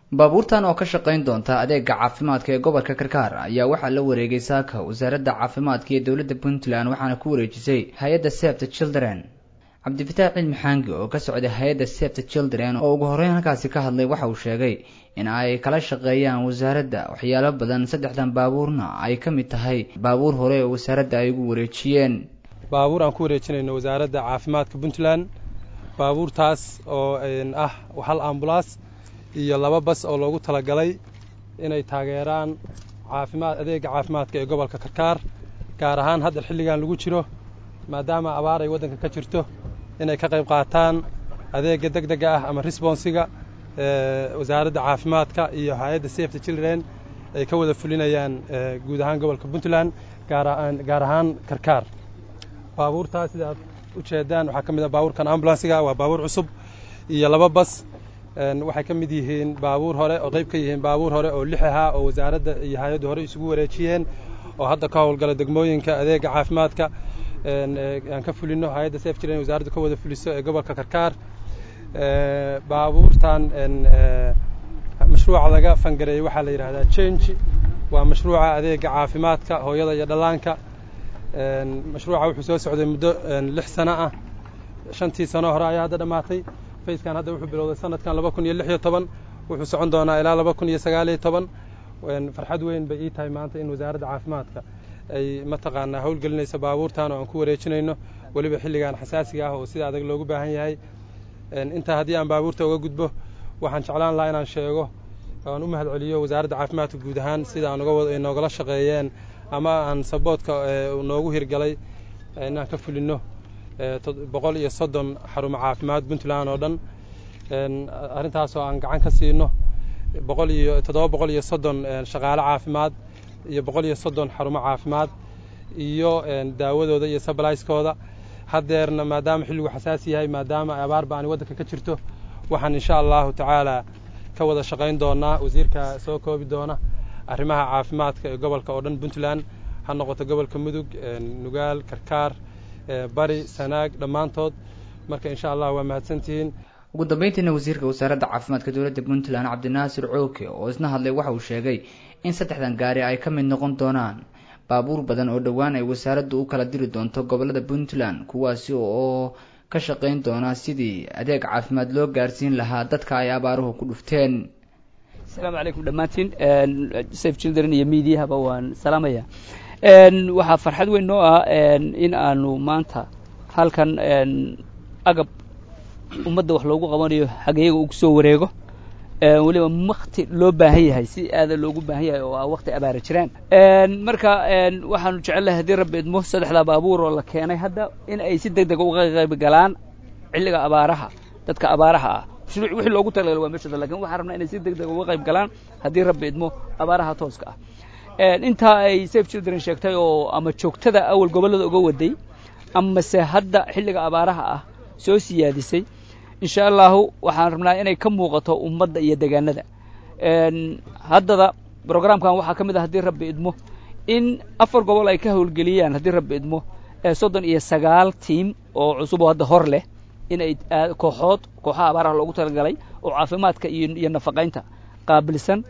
baabuurtan oo ka shaqayn doonta adeega caafimaadka ee gobolka karkaar ayaa waxaa la wareegay saaka wasaaradda caafimaadka iyo dowladda puntland waxaana ku wareejisay hay-adda safety children cabdifitaax cilmi xaangi oo ka socday hay-adda safety children oo ugu horreyn halkaasi ka hadlay waxa uu sheegay in ay kala shaqeeyaan wasaaradda waxyaalo badan saddexdan baabuurna ay ka mid tahay baabuur hore oo wasaaradda ay ugu wareejiyeen baabuur aan ku wareejinayno wasaaradda caafimaadka puntland baabuurtaas oo ah hal ambulaas iyo laba bas oo loogu talagalay inay taageeraan caafimaad adeega caafimaadka ee gobolka karkaar gaar ahaan hadda xilligan lagu jiro maadaama abaar ay waddanka ka jirto inay ka qayb qaataan adeega deg dega ah ama responsiga wasaaradda caafimaadka iyo hay-adda safety children ay ka wada fulinayaan guud ahaan gobolka puntland gaar ahaan karkaar baabuurtaas sida aad u jeedaan waxaa ka mid ah baabuurkan ambulansiga waa baabuur cusub iyo laba bas waxay ka mid yihiin baabuur hore oo qayb ka yihiin baabuur hore oo lix ahaa oo wasaaradda iyo hay-addu hore isugu wareejiyeen oo hadda ka howlgala degmooyinka adeega caafimaadka aan ka fulino hay-adda saf jiren wasaaraddu ka wada fuliso ee gobolka karkaar baabuurtan mashruuca laga fangareeyey waxaa la yidhahdaa change waa mashruuca adeega caafimaadka hooyada iyo dhallaanka mashruuca wuxuu soo socday muddo lix sano ah shantii sano hore ayaa hadda dhammaatay fayskan hadda wuxuu bilowday sanadkan laba kun iyo lix iyo toban wuxuu socon doonaa ilaa laba kun iyo sagaal iyo toban farxad weyn bay ii tahay maanta in wasaaradda caafimaadka ay mataqaanaa howlgelinayso baabuurtan oo aan ku wareejinayno weliba xilligan xasaasiga ah oo sida adag loogu baahan yahay intaa haddii aan baabuurta uga gudbo waxaan jeclaan lahaa inaan sheego aan u mahad celiyo wasaaradda caafimaadka guud ahaan sida aan uga noogala shaqeeyeen ama aan saboodka noogu hirgalay inaan ka fulino boqol iyo soddon xarumo caafimaad puntland oo dhan arrintaasoo aan gacan ka siino boqol iyo toddoba boqol iyo soddon shaqaale caafimaad iyo boqol iyo soddon xarumo caafimaad iyo daawadooda iyo sabalaiskooda haddeerna maadaama xilligu xasaasi yahay maadaama abaar ba ani waddanka ka jirto waxaan insha allahu tacaala ka wada shaqayn doonaa wasiirka soo koobi doona arrimaha caafimaadka ee gobolka oo dhan puntland ha noqoto gobolka mudug nugaal karkaar bari sanaag dhammaantood marka insha allah waa mahadsantihiin ugu dambeyntiina wasiirka wasaaradda caafimaadka dowladda puntland cabdinaasir cooke oo isna hadlay waxa uu sheegay in saddexdan gaari ay ka mid noqon doonaan baabuur badan oo dhowaan ay wasaaraddu u kala diri doonto gobolada puntland kuwaasi oo ka shaqayn doona sidii adeeg caafimaad loo gaarsiin lahaa dadka ay abaaruhu ku dhufteen asalaamu calaykum dhammaantiin safe children iyo mediahaba waan salaamaya waxaa farxad weyn noo ah in aanu maanta halkan agab ummadda wax loogu qabanayo hageyaga uu kusoo wareego weliba wakti loo baahan yahay si aada loogu baahan yahay oo ah wakti abaara jiraan marka waxaanu jecelnahay haddii rabbi idmo saddexdaa baabuur oo la keenay hadda in ay si deg dega uga qayb galaan xilliga abaaraha dadka abaaraha ah mashruuc wixii loogu talagalay waa meeshooda lakin waxaan rabnaa inay si deg dega uga qayb galaan haddii rabbi idmo abaaraha tooska ah intaa ay safe children sheegtay oo ama joogtada awal gobollada uga waday amase hadda xilliga abaaraha ah soo siyaadisay insha allahu waxaan rabnaa inay ka muuqato ummadda iyo degaanada haddada brograamkan waxaa ka mid ah haddii rabbi idmo in afar gobol ay ka howlgeliyaan haddii rabbi idmo soddon iyo sagaal tiam oo cusub oo hadda hor leh in ay kooxood kooxaha abaaraha loogu talagalay oo caafimaadka iyo iyo nafaqaynta qaabilsan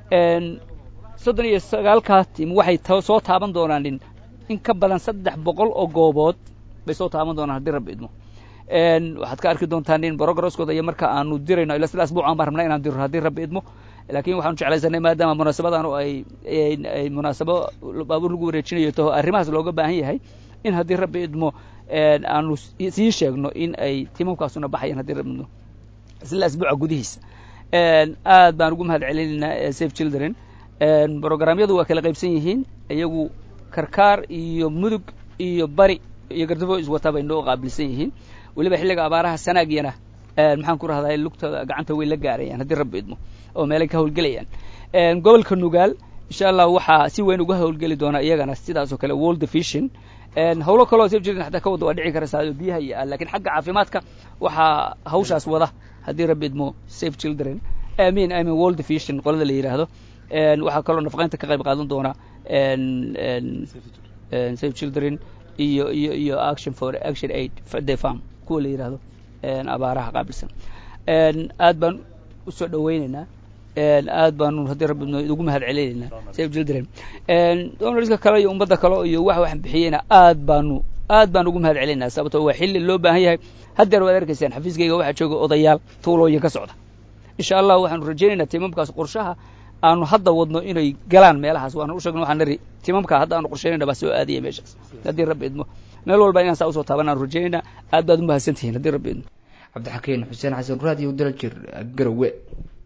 soddon iyo sagaalkaa tiam waxay soo taaban doonaan in in ka badan saddex boqol oo goobood bay soo taaban doonaan haddii rabbi idmo waxaad ka arki doontaan in brogresskooda iyo marka aanu dirayno ila sida asbuucan baan rabnaa inaan diro haddii rabbi idmo laakiin waxaanu jeclaysanay maadaama munaasabadan ay ay munaasabo baabuur lagu wareejinayo taho arrimahaas looga baahan yahay in haddii rabbi idmo aanu sii sheegno in ay timamkaasuna baxayaan haddii rabbi idmo isla asbuuca gudihiisa aad baan ugu mahad celinaynaa safe children brograamyadu waa kala qaybsan yihiin iyagu karkaar iyo mudug iyo bari iyo gardafo iswata bay noo qaabilsan yihiin weliba xilliga abaaraha sanaagyana maxaan ku rahdaa lugtooda gacanta way la gaarayaan haddii rabbi idmo oo meelay ka howlgelayaan gobolka nugaal insha allah waxaa si weyn uga howlgeli doona iyagana sidaas oo kale world vision hawlo kaloo safe children xataa ka wada waa dhici karaysaa oo biyaha iyo ah lakiin xagga caafimaadka waxaa hawshaas wada haddii rabbi idmo safe children amin amin world vision qolada la yidhaahdo waxaa kaloo nafaqaynta ka qayb qaadan doona safe children iyo iyo iyo action for action aid the farm kuwa la yidhaahdo abaaraha qaabilsan aad baan usoo dhaweyneynaa aad baanu haddii rabbi idmo idugu mahad celinaynaa save children donorska kale iyo ummadda kale iyo waxa waxaan bixiyeyna aad baanu aad baan ugu mahad celinaynaa sababto waa xilli loo baahan yahay haddeer waad arkaysaan xafiiskayga waxaa jooga odayaal tuulooyin ka socda insha allah waxaanu rajaynaynaa tiimamkaas qorshaha aanu hadda wadno inay galaan meelahaas waana u sheegno waxaan nari tiimamka hadda aanu qorshaynayna baa soo aadaya meeshaas haddii rabbi idmo meel walba inaan saa usoo taaban aanu rajaynaynaa aad baad u mahadsan tihiin haddii rabbi idmo cabdixakiin xuseen xasan raadiyo daljir garowe